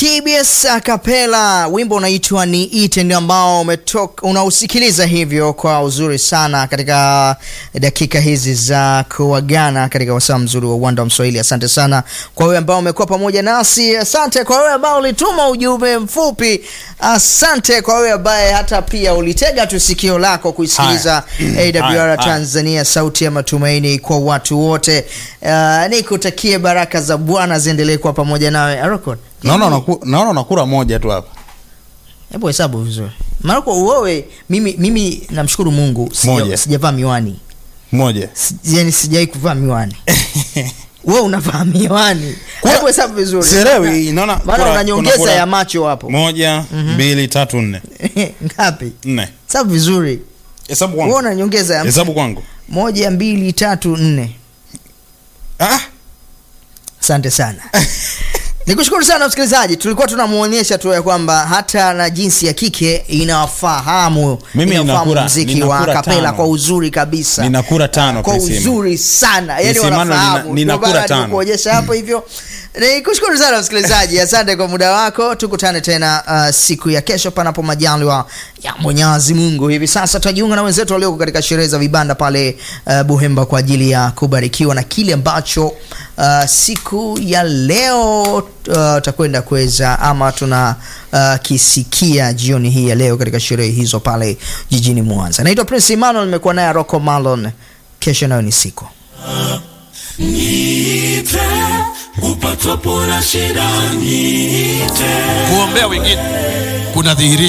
TBS Acapella, wimbo unaitwa ni ite, ndio ambao umetoka unausikiliza hivyo kwa uzuri sana katika dakika hizi za kuagana katika wasaa mzuri wa uwanda wa Mswahili. Asante sana kwa wewe ambao umekuwa pamoja nasi, asante kwa wewe ambao ulituma ujumbe mfupi, asante kwa wewe ambaye hata pia ulitega tu sikio lako kuisikiliza AWR Haya, Tanzania, sauti ya matumaini kwa watu wote. Uh, nikutakie baraka za Bwana ziendelee kuwa pamoja nawe Arokon. Naona unaku- naona unakula moja tu hapa. Hebu hesabu vizuri. Maroko wewe mimi mimi namshukuru Mungu sija- Moja. sijavaa miwani. Moja. Si- Yaani sijai kuvaa miwani. Wewe unavaa miwani. Kula- Hebu hesabu vizuri. Sielewi, naona Maana kula- una nyongeza unakula- ya macho hapo. Moja, mbili, tatu, nne. Ngapi? Nne. Hesabu vizuri. Hesabu Wewe kwangu. una nyongeza ya Hesabu kwangu. moja, mbili, tatu, nne. Ah, Asante sana. Nikushukuru sana msikilizaji, tulikuwa tunamuonyesha tu ya kwamba hata na jinsi ya kike inawafahamu Mimi inawafahamu ninakura- muziki wa ninakura kapela tano. kwa uzuri kabisa, Ninakura tano, kwa Priscilla. uzuri sana, yani Priscilla, wanafahamu. nina- ninakura Ndio maana tano. nikuonyesha hapo hivyo. Nikushukuru sana msikilizaji, asante kwa muda wako. Tukutane tena uh, siku ya kesho, panapo majaliwa ya Mwenyezi Mungu. Hivi sasa tutajiunga na wenzetu walioko katika sherehe za vibanda pale uh, Buhemba kwa ajili ya kubarikiwa na kile ambacho uh, siku ya leo uh, takwenda kuweza ama tuna uh, kisikia jioni hii ya leo katika sherehe hizo pale jijini Mwanza. Naitwa Prince Emmanuel, nimekuwa naye Rocco Malon. Kesho nayo ni siku Niite upatapo na shida, niite kuombea wengine kunadhihirisha